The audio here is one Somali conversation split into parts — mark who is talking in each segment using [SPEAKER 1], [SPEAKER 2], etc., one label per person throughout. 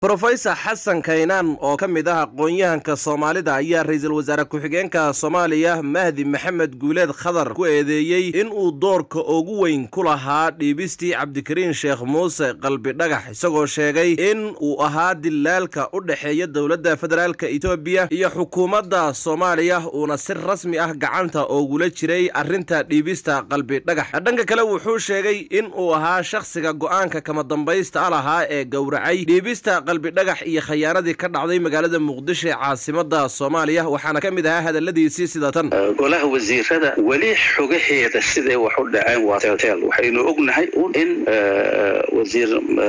[SPEAKER 1] brofesor xasan kaynaan oo ka mid ah aqoon-yahanka soomaalida ayaa ra-iisul wasaare ku-xigeenka soomaaliya mahdi maxamed guuleed khadar ku eedeeyey in uu doorka ugu weyn ku lahaa dhiibistii cabdikariin sheekh muuse qalbi dhagax isagoo sheegay in uu ahaa dilaalka u dhexeeya dowladda federaalka etoobiya iyo xukuumadda soomaaliya uuna si rasmi ah gacanta oogula jiray arrinta dhiibista qalbi dhagax dhanka kale wuxuu sheegay in uu ahaa shakhsiga go-aanka kama dambaysta lahaa ee gowracay dhiibista qalbi dhagax iyo khayaanadii ka dhacday magaalada muqdisho ee caasimada soomaaliya waxaana ka mid ahaa hadaladiisii sida tan
[SPEAKER 2] golaha wasiirada weli xogaheeda siday wax u dhaceen waa teltel waxaynu ognahay in wasiir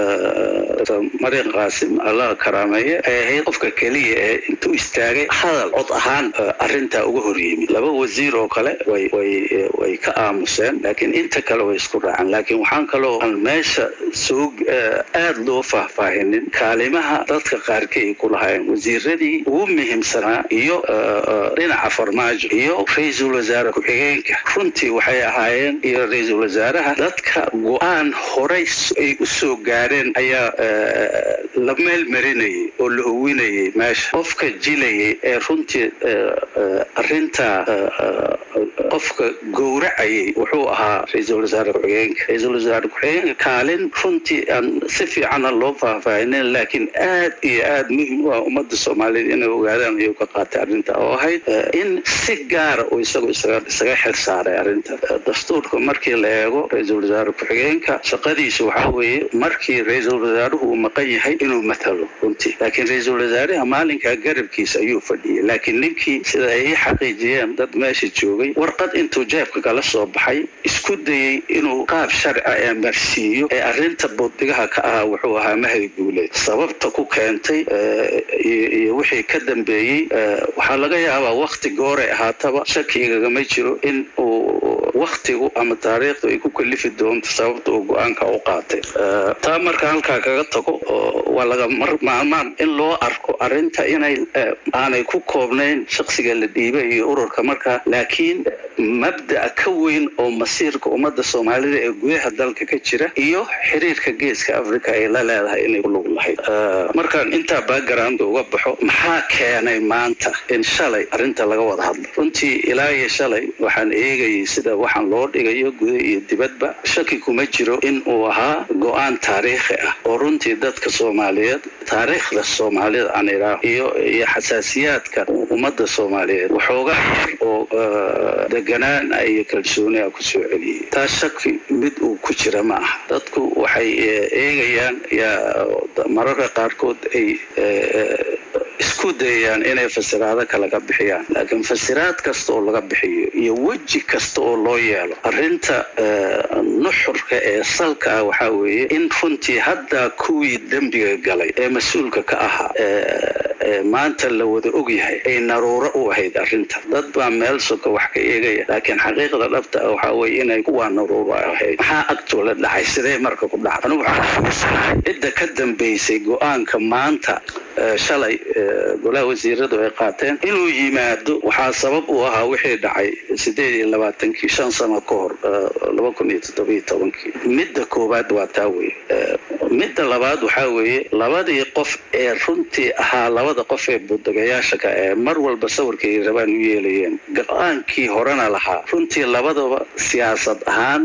[SPEAKER 2] mariin qaasim allah karaameeye ay ahayd qofka keliya ee intuu istaagay hadal cod ahaan arrintaa uga hor yimid laba wasiir oo kale way ka aamuseen laakiin inta kale way isku raaceen laakiin waxaan kaloo aan meesha soo aada loo faahfaahinin kaalimaha dadka qaarkii ay ku lahaayeen wasiiradii ugu muhiimsanaa iyo dhinaca farmaajo iyo ra-iisul wasaare ku-xigeenka runtii waxay ahaayeen iyo ra-iisul wasaaraha dadka go-aan horay ay u soo gaareen ayaa la meelmarinayay oo la howinayay meesha qofka jilayay ee runtii arintaa qofka gowracayay wuxuu ahaa ra-iisul wasaare ku-xigeenka ra-iisul wasaare ku-xigeenka kaalin runtii aan si fiicana loo faahfaahinin laakiin aad iyo aad muhim u ah ummadda soomaaliyeed inay ogaadaan ayuu ka qaatay arrinta oo ahayd in si gaara uu isagu isaga xil saaray arrinta dastuurka markii la eego ra-iisul wasaare ku-xigeenka shaqadiisa waxaa weeye markii ra-iisul wasaaruhu uu maqan yahay inuu matalo runtii laakiin ra-iisul wasaaraha maalinkaa garabkiisa ayuu fadhiyay laakiin ninkii sida ay ii xaqiijiyeen dad meesha joogay warqad intuu jeebka kala soo baxay isku dayey inuu qaab sharca ee marsiiyo ee arrinta booddigaha ka ahaa wuxuu ahaa mahdi guuleed sababta ku keentay iyo wixii ka dambeeyey waxaa laga yaabaa wakti gooray ahaataba shakigagama jiro in uu waktigu ama taariikhdu ay ku kalifi doonto sababta uu go-aanka u qaatay taa marka halkaa kaga tago waa laga maalmaan in loo arko arrinta inay aanay ku koobnayn shaksiga la dhiibay iyo ururka markaa laakiin mabda'a ka weyn oo masiirka ummadda soomaalida ee gudaha dalka ka jira iyo xiriirka geeska africa ay la leedahay inay ku lug lahayd markaan intaa background uga baxo maxaa keenay maanta in shalay arrinta laga wada hadlo runtii ilaa iyo shalay waxaan eegayay sida waxaan loo dhigayo guda iyo dibadba shaki kuma jiro in uu ahaa go-aan taariikhi ah oo runtii dadka soomaaliyeed taariikhda soomaalida aan idhaaho iyo iyo xasaasiyaadka ummadda soomaaliyeed waxoogaa yar oo deganaan iyo kalsooni a kusoo celiyey taas shaki mid uu ku jira ma aha dadku waxay eegayaan mararka qaarkood ay isku dayayaan inay fasiraado kale ka bixiyaan laakiin fasiraad kasta oo laga bixiyo iyo weji kasta oo loo yeelo arrinta nuxurka ee salka ah waxaa weeye in runtii haddaa kuwii dembiga galay ee mas-uulka ka ahaa maanta la wada ogyahay ay naruuro u ahayd arrinta dad baa meel soka wax ka eegaya laakiin xaqiiqda dhabta ah waxaa weye inay kuwaa naruuro ahayd maxaa agtoola dhacay sidee marka ku dhacay anigu waxaan xusuusanahay cidda ka dambaysay go-aanka maanta shalay golaha wasiiradu ay qaateen inuu yimaado waxaa sabab u ahaa wixii dhacay sideed iyo labaatankii shan sano ka hor laba kun iyo toddobiyo tobankii midda koowaad waa taa weye midda labaad waxaa weeye labadii qof ee runtii ahaa labada qof ee budagayaasha ka ee mar walba sawirka ay rabaan u yeelayeen go-aankii horena lahaa runtii labadaba siyaasad ahaan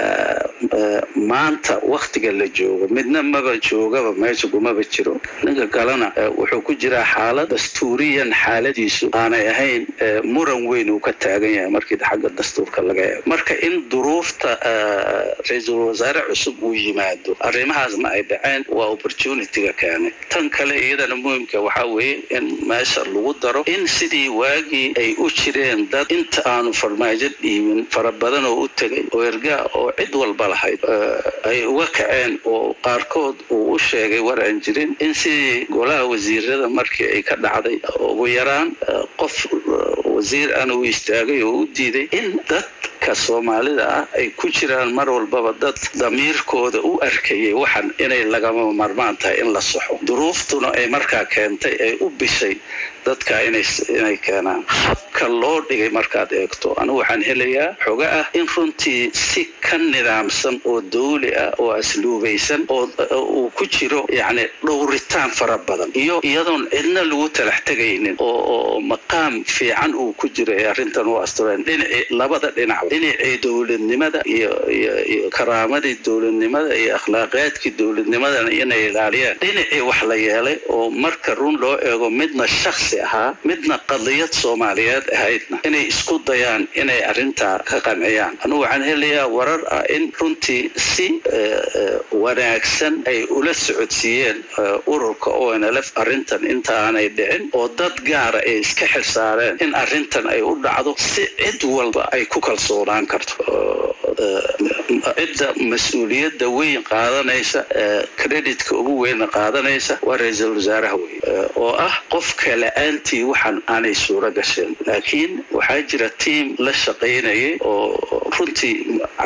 [SPEAKER 2] maanta waktiga la joogo midna maba joogaba meesha kumaba jiro ninka kalena wuxuu ku jiraa xaalad dastuuriyan xaaladiisu aanay ahayn muran weyn uu ka taagan yahay markii xagga dastuurka laga eego marka in duruufta ra-iisul wasaare cusub uu yimaado arrimahaasna ay dhaceen waa opportunityga keenay tan kale iyadana muhimka waxaa weeye in meesha lagu daro in sidii waagii ay u jireen dad inta aanu farmaajo dhiibin fara badan oo u tegay oo ergaa oo cid walba lahayd ay uga kaceen oo qaarkood uu u sheegay war aan jirin in sidii golaha wasiirada markii ay ka dhacday ugu yaraan qof wasiir ana u istaagay oo u diiday in dadka soomaalida ah ay ku jiraan mar walbaba dad damiirkooda u arkayay waxan inay lagama marmaan tahay in la saxo duruuftuna ay markaa keentay ay u bishay dadka inay inay keenaan habka loo dhigay markaad eegto anigu waxaan helayaa xoga ah in runtii si ka nidaamsan oo dawli ah oo asluubaysan oo uu ku jiro yacni dhowritaan fara badan iyo iyadoon cidna lagu talax tegaynin oo oo maqaam fiican uu ku jiro ee arrintan u astureen dhinaci labada dhinac dhinacii dowladnimada iyo iyo iyo karaamadii dowladnimada iyo akhlaaqiyaadkii dowladnimadana inay ilaaliyaan dhinacii wax la yeelay oo marka run loo eego midna shaksi ahaa midna qadiyad soomaaliyeed ahaydna inay isku dayaan inay arrintaa ka qanciyaan anugu waxaan helayaa warar ah in runtii si wanaagsan ay ula socodsiiyeen ururka onlf arrintan intaanay dhicin oo dad gaara ay iska xilsaareen in arrintan ay u dhacdo si cid walba ay ku kalsoonaan karto cidda mas-uuliyadda weyn qaadanaysa creditka ugu weyna qaadanaysa waa ra-iisul wasaaraha wey oo ah qofka la-aantii waxaan aanay suuro gasheen laakiin waxaa jira tiam la shaqaynayay oo runtii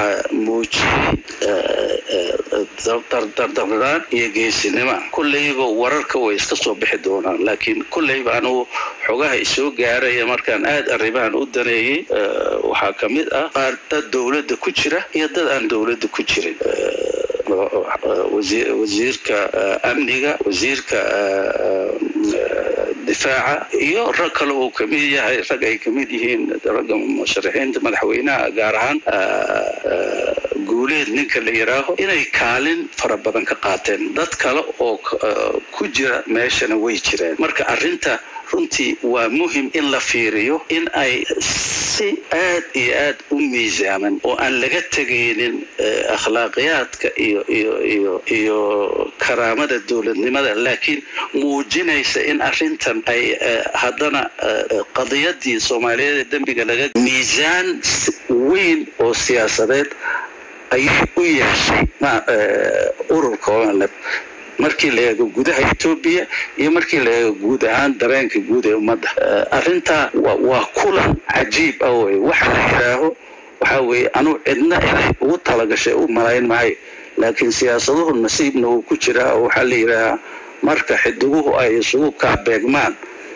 [SPEAKER 2] muujiyey dardaraan iyo geesinima kulleyba wararka way iska soo bixi doonaan laakiin kulleyba anugu xogaha isoo gaaraya markaan aada arrimahan u daneeyey waxaa ka mid ah qaar dad dowladda ku jira iyo dad aan dowladda ku jirin wasiirka amniga wasiirka difaaca iyo rag kale uu kamid yahay rag ay kamid yihiin ragga musharaxiinta madaxweynaha gaar ahaan guuleed ninka la yidhaaho inay kaalin fara badan ka qaateen dad kale oo ku jira meeshana way jireen marka arrinta runtii waa muhim in la fiiriyo in ay si aad iyo aad u miisaaman oo aan laga tegaynin akhlaaqiyaadka iyo iyo iyo iyo karaamada dowladnimada laakiin muujinaysa in arrintan ay haddana qadiyadii soomaaliyeed ee dembiga laga miisaan weyn oo siyaasadeed ayay u yeeshay ururka onlf markii la eego gudaha etoobiya iyo markii la eego guud ahaan dareenka guud ee ummadda arrintaa waa kulan cajiib ah wey waxa la yidhaaho waxaa weeye anuu cidna inay ugu talagashay u malayn maayo laakiin siyaasaduhu nasiibna uu ku jiraa oo waxaa la yidhaahaa marka xidiguhu ay isugu kaabeegmaan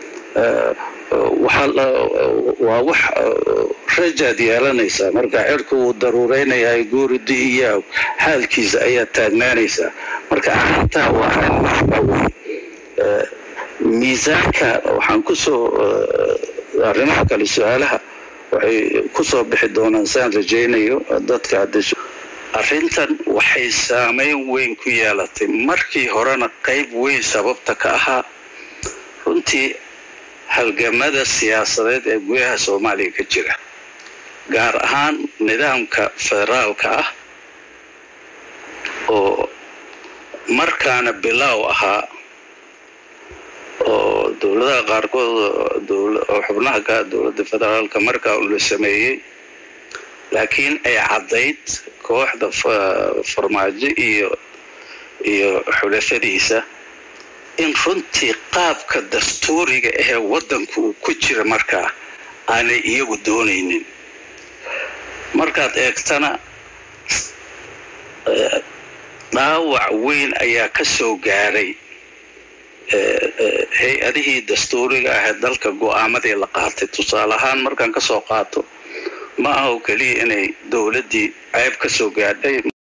[SPEAKER 2] waa wax rajaad yeelanaysaa marka cirku wuu daruureynayaa guuridi iyo xaalkiisa ayaa taagnaanaysaa marka arrintaa waa arrin muhima wey miisaanka waxaan kusoo arrimaha kale su-aalaha waxay kusoo bixi doonaan saan rajaynayo dadka hadda arrintan waxay saameyn weyn ku yeelatay markii horena qayb weyn sababta ka ahaa runtii halgamada siyaasadeed ee gudaha soomaaliya ka jira gaar ahaan nidaamka federaalka ah oo markaana bilaaw ahaa oo dowladaha qaarkood oo xubnaha ka dowladda federaalka markaa la sameeyey laakiin ay caddayd kooxda farmaajo iyo iyo xulafadiisa in runtii qaabka dastuuriga ahee waddanku uu ku jira markaa aanay iyagu doonaynin markaad eegtana dhaawac weyn ayaa ka soo gaaray hay-adihii dastuuriga ahee dalka go-aamadii la qaatay tusaale ahaan markaan kasoo qaato ma aha oo keliya inay dowladdii ceeb ka soo gaadhay